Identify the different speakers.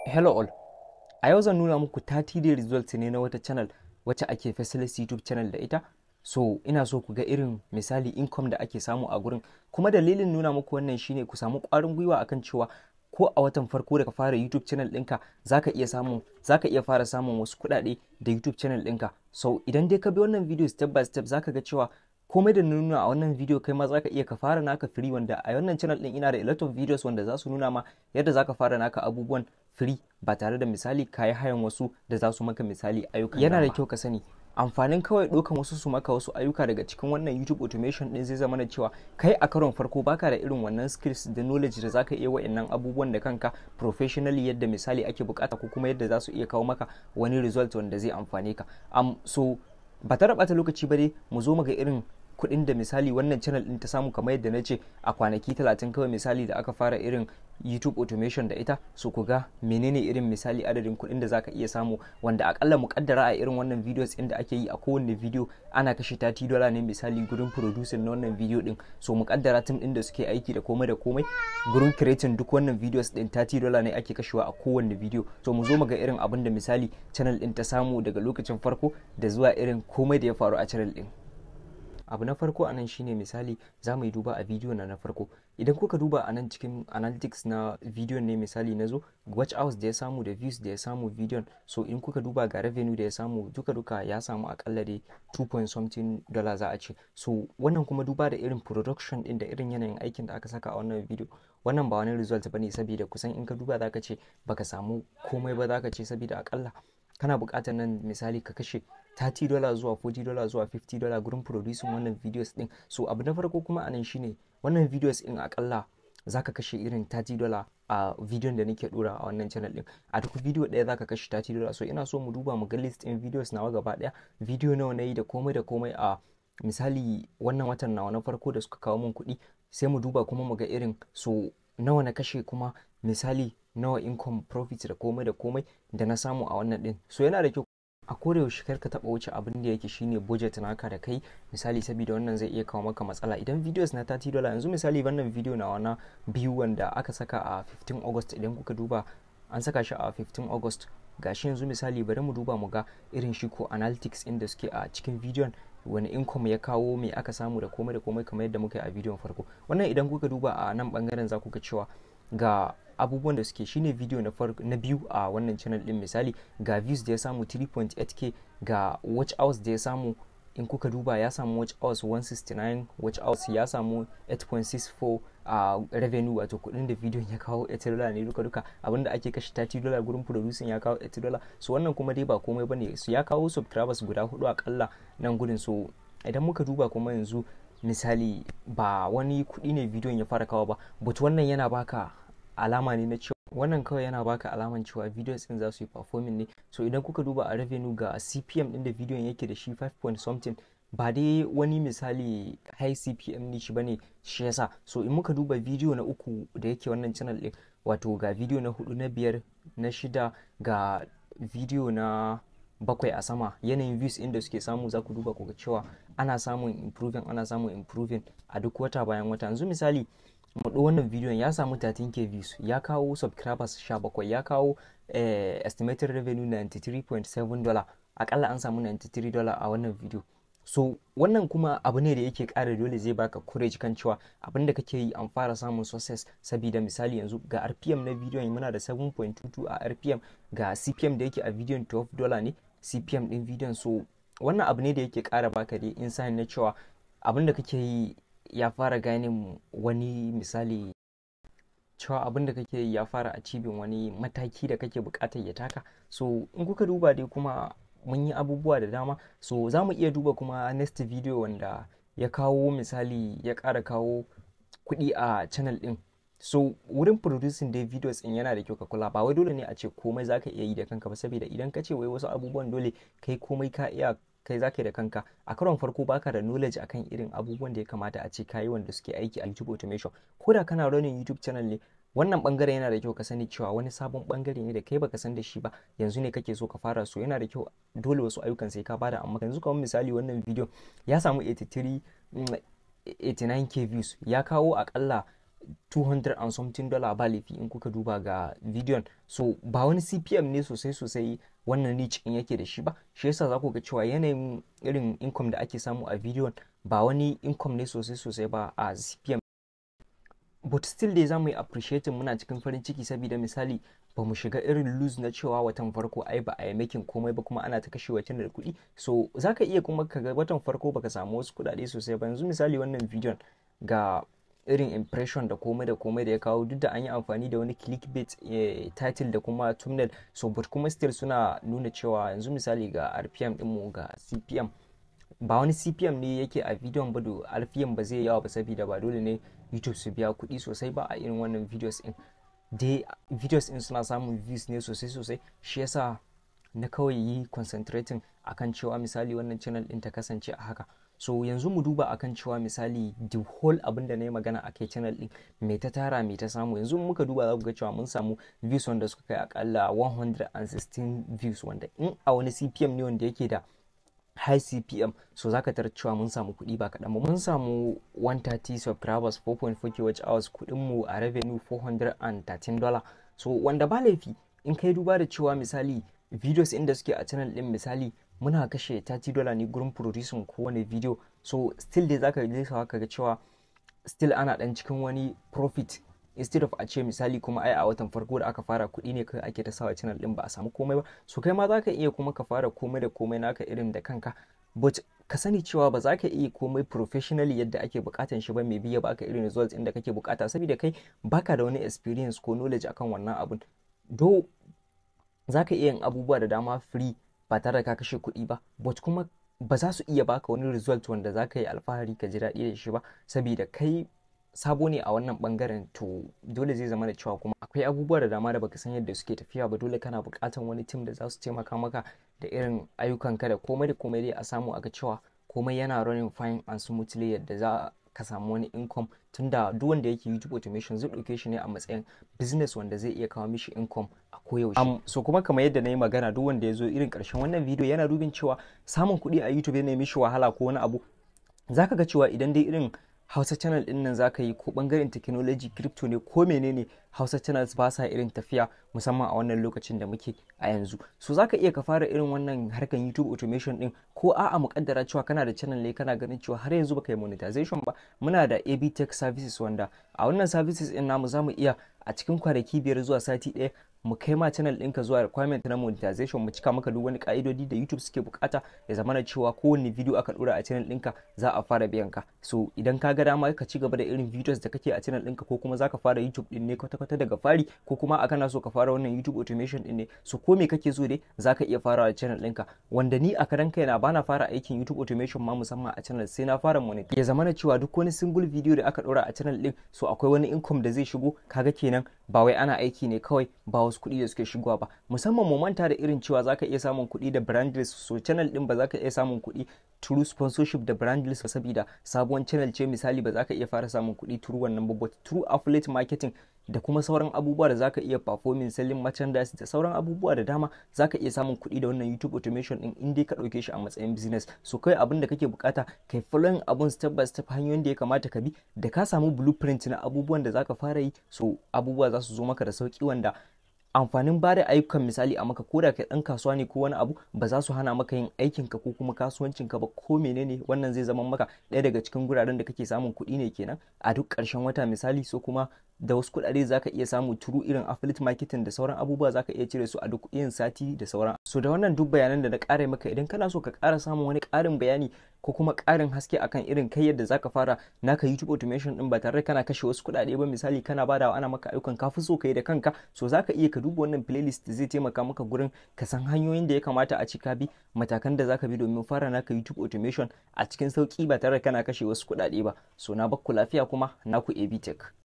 Speaker 1: Hello all. A yau zan nuna muku 30 day results ne na wata channel wacce ake Faceless YouTube channel da ita. So ina so ku ga irin misali income da ake samu a gurin. Kuma dalilin nuna muku wannan shine ku samu ƙwarin gwiwa akan cewa ko a watan farko da ka fara YouTube channel ɗinka zaka iya samun zaka iya fara samun wasu kuɗaɗe da YouTube channel ɗinka. So idan dai ka bi wannan video step by step zaka ga cewa komai da nuna a wannan video kai ma zaka iya ka fara naka free wanda a wannan channel din ina da a lot of videos wanda za su nuna ma yadda zaka fara naka abubuwan free ba tare da misali kayi hayan wasu da za su maka misali ayyukan yana da kyau ka sani amfanin kawai ɗaukan wasu su maka wasu ayyuka daga cikin wannan YouTube automation din zai zama na cewa kai a karon farko baka da irin wannan skills da knowledge da zaka iya wa'annan abubuwan da kanka professionally yadda misali ake bukata ko kuma yadda za su iya kawo maka wani result wanda zai amfane ka um, so ba ta rabata lokaci ba dai mu zo mu ga irin kuɗin da misali wannan channel ɗin ta samu kamar yadda na ce a kwanaki talatin kawai misali da aka fara irin YouTube automation da ita so ku ga menene irin misali adadin kuɗin da zaka iya samu wanda akalla mu kaddara a irin wannan videos ɗin da ake yi a kowanne video ana kashe 30 dollar ne misali gurin producing na wannan video ɗin so mu kaddara tim ɗin da suke aiki da komai da komai gurin creating duk wannan videos ɗin 30 dollar ne ake kashewa a kowanne video so mu zo mu ga irin abin da misali channel ɗin ta samu daga lokacin farko da zuwa irin komai da ya faru a channel ɗin abu na farko anan shine misali za mu yi duba a bidiyo na na farko idan kuka duba a nan cikin analytics na bidiyon ne misali na zo watch hours da ya samu da views da ya samu bidiyon so in kuka duba ga revenue da ya samu duka duka ya samu akalla dai 2 point something dollar za a ce so wannan kuma duba da irin production din da irin yanayin aikin da aka saka a wannan bidiyo wannan ba wani result bane saboda kusan in ka duba zaka ce baka samu komai ba zaka ce saboda akalla kana buƙatar nan misali ka kashe 30 dollar zuwa 40 dollar zuwa 50 dollar gurin producing wannan videos din so abu na farko kuma anan shine wannan videos din akalla zaka kashe irin 30 dollar a bidiyon da nake dora a wannan channel din a duk video ɗaya zaka kashe 30 dollar so ina so mu duba mu ga list din videos nawa gaba ɗaya video nawa nayi da komai da komai a misali wannan watan nawa na farko da suka kawo min kuɗi sai mu duba kuma mu ga irin so nawa na kashe kuma misali nawa income profit da komai da komai da na samu a wannan din so yana da kyau a koda yaushe kar ka taba wuce abin da yake shine budget naka da kai misali saboda wannan zai iya kawo maka matsala idan videos na 30 dollar yanzu misali wannan video na wana biyu wanda aka saka a 15 august idan kuka duba an saka shi a 15 august gashi yanzu misali bari mu duba mu ga irin shi ko analytics inda suke a cikin bidiyon wani income ya kawo me aka samu da komai da komai kamar yadda muka yi a bidiyon farko wannan idan kuka duba a nan bangaren za ku ga cewa ga abubuwan da suke shine video na farko na biyu a wannan channel din misali ga views da ya samu 3.8k ga watch hours da ya samu in kuka duba ya samu watch hours 169 watch hours ya samu 8.64 a uh, revenue wato kudin da bidiyon ya kawo 8 dollar ne duka duka abinda ake kashe 30 dollar gurin producing ya kawo 8 dollar so wannan kuma dai ba komai bane su ya kawo subscribers guda hudu akalla nan gudun so idan muka duba kuma yanzu misali ba wani kudi ne bidiyon ya fara kawo ba but wannan yana baka alama ne na cewa wannan kawai yana baka alaman cewa videos din za su yi performing ne so idan kuka duba a revenue ga cpm din da bidiyon yake da shi 5 point something ba dai wani misali high cpm ne shi bane shi yasa so in muka duba video na uku da yake wannan channel din wato ga video na hudu na biyar na shida ga video na bakwai a sama yanayin views inda suke samu za ku duba ku ga cewa ana samun improving ana samun improving a duk wata bayan wata yanzu misali mu wannan bidiyon ya samu 13k views ya kawo subscribers 17 ya kawo eh, estimated revenue 93.7 dollar akalla an samu 93 dollar a wannan video so wannan kuma abu ne da yake ƙara dole zai baka courage kan cewa abin da kake yi an fara samun success saboda misali yanzu ga rpm na bidiyon muna da 7.22 a rpm ga cpm da yake a bidiyon 12 dollar ne cpm din bidiyon so wannan abu ne da yake ƙara baka dai insight na cewa abin da kake yi ya fara gane wani misali cewa abin da kake yi ya fara achieving wani mataki da kake bukatar ya taka so in kuka duba dai kuma mun yi abubuwa da dama so za mu iya duba kuma next video wanda ya kawo misali ya ƙara kawo kuɗi a channel ɗin so wurin producing dai videos in yana da kyau ka kula ba wai dole ne a ce komai zaka iya yi da kanka ba saboda idan ka ce wai wasu abubuwan dole kai komai ka iya kai za ka yi da kanka a karon farko baka da knowledge akan irin abubuwan da ya kamata a ce kayi wanda suke aiki a YouTube automation ko da kana running YouTube channel ne wannan bangare yana da kyau ka sani cewa wani sabon bangare ne da kai baka san da shi ba yanzu ne kake so ka fara so yana da kyau dole wasu ayyukan sai ka bada amma yanzu kamar misali wannan video ya samu 83 89k views ya kawo akalla 200 and something dollar ba laifi in kuka duba ga bidiyon so ba wani cpm ne sosai sosai wannan niche in yake da shi ba shi yasa za ku ga cewa yanayin irin income da ake samu a bidiyon ba wani income ne sosai sosai ba a cpm but still dai za mu yi appreciating muna cikin farin ciki saboda misali ba mu shiga irin lose na cewa watan farko ai ba a yi making komai ba kuma ana ta kashe watan da kuɗi so za ka iya kuma ka ga watan farko baka samu wasu kuɗaɗe sosai ba yanzu misali wannan bidiyon ga irin impression da komai da komai da ya kawo duk da an yi amfani da wani clickbait eh, title da kuma thumbnail so but kuma still suna nuna cewa yanzu misali ga rpm ɗinmu ga cpm ba wani cpm ne yake a bidiyon ba da rpm ba zai yawa ba saboda ba dole ne youtube su biya kuɗi sosai ba a irin wannan videos din dai videos din suna samun views ne sosai sosai shi yasa na kawai yi concentrating akan cewa misali wannan channel din ta kasance a haka so yanzu mu duba akan cewa misali the whole abin da na yi magana a kai channel din mai ta tara mai ta samu yanzu muka duba za ku ga cewa mun samu views wanda suka kai akalla 116 views wanda in a wani cpm ne wanda yake da high cpm so zaka tarar cewa mun samu kuɗi ba kaɗan ba mun samu 130 subscribers 4.4 kwh hours kuɗin mu a revenue 413 dollar so wanda ba laifi in kai duba da cewa misali videos inda suke a channel din misali muna kashe 30 dollar ne gurin producing kowane video so still dai zaka lisa ka ga cewa still ana dan cikin wani profit instead of a ce misali kuma ai a watan farko da aka fara kuɗi ne kai ake ta sawa channel din ba a samu komai ba so kai ma zaka iya kuma ka fara komai da komai naka irin da kanka but ka sani cewa ba za ka iya komai professionally yadda ake bukatan shi ba mai biya baka irin results inda kake bukata saboda kai baka da wani experience ko knowledge akan wannan abun do za ka iya yin abubuwa da dama free ba tare da ka kashe kuɗi ba but kuma ba za su iya baka wani result wanda za ka yi alfahari ka ji daɗi da shi ba saboda kai sabo ne a wannan bangaren to dole zai zama da cewa kuma akwai abubuwa da dama da baka san yadda suke tafiya ba dole kana buƙatar wani tim da za su taimaka maka da irin ayyukanka da komai da komai dai a samu aga cewa komai yana running fine and smoothly yadda za ka samu wani income tunda duk wanda yake YouTube automation zai ɗauke shi ne a matsayin business wanda zai iya kawo mishi income a koyaushe. Um, so kuma kamar yadda na yi magana duk wanda ya zo irin ƙarshen wannan video yana dubin cewa samun kuɗi a YouTube yana mishi wahala ko wani abu zaka ga cewa idan dai irin Hausa channel din nan zaka yi ko bangaren technology crypto ne ko menene Hausa channels ba sa irin tafiya musamman a wannan lokacin da muke a yanzu. So zaka iya ka fara irin wannan harkan YouTube automation din ko a'a muƙaddara cewa kana da channel ne kana ganin cewa har yanzu baka yi monetization ba. Muna da AB Tech services wanda a wannan services din namu zamu iya a cikin kwanaki biyar zuwa sati ɗaya mu kai ma channel ɗinka zuwa requirement na monetization mu cika maka duk wani ka'idodi da YouTube suke bukata ya zama na cewa kowanne video aka dora a channel ɗinka za a fara biyan ka so idan ka ga dama ka ci gaba da irin videos da kake a channel ɗinka ko kuma zaka fara YouTube ɗin ne kwata-kwata daga fari ko kuma a kana so ka fara wannan YouTube automation ɗin ne so ko me kake so dai zaka iya farawa a channel ɗinka wanda ni a karan kaina bana fara aikin YouTube automation ma musamman a channel sai na fara monetization ya zama na cewa duk wani single video da aka dora a channel ɗin so akwai wani income da zai shigo kaga kenan ba wai ana aiki ne kawai ba wasu kuɗi da suke shigowa ba musamman mu manta da irin cewa zaka iya samun kuɗi da brandless so channel din ba zaka iya samun kuɗi through sponsorship da brandless saboda sabuwar channel ce misali ba zaka iya fara samun kuɗi through wannan ba but through affiliate marketing da kuma sauran abubuwa da zaka iya performing selling merchandise da sauran abubuwa da dama zaka iya samun kuɗi da wannan YouTube automation din in dai ka ɗauke shi a matsayin business so kai abin da kake bukata kai following abun step by step hanyoyin da ya kamata ka bi da ka samu blueprint na abubuwan da zaka fara yi so abubuwa za su zo maka da sauki wanda amfanin ba da ayyukan misali a maka koda kai dan kasuwa ne ko wani abu ba za su hana maka yin aikinka ko kuma kasuwancinka ba ko menene wannan zai zama maka ɗaya daga cikin guraren da kake samun kuɗi ne kenan a duk ƙarshen wata misali so kuma da wasu kuɗaɗe zaka iya samu turu irin affiliate marketing da sauran abubuwa zaka iya cire su a duk yin sati da sauran so da wannan duk bayanan da na ƙara maka idan kana so ka ƙara samun wani ƙarin bayani ko kuma ƙarin haske akan irin kai yadda zaka fara naka YouTube automation din ba tare da kana kashe wasu kuɗaɗe ba misali kana badawa ana maka ayyukan ka fi so kai da kanka so zaka iya ka duba wannan playlist zai taimaka maka gurin ka san hanyoyin da ya kamata a cika bi matakan da zaka bi domin fara naka YouTube automation a cikin sauki ba tare da kana kashe wasu kuɗaɗe ba so na bakku lafiya kuma naku AB Tech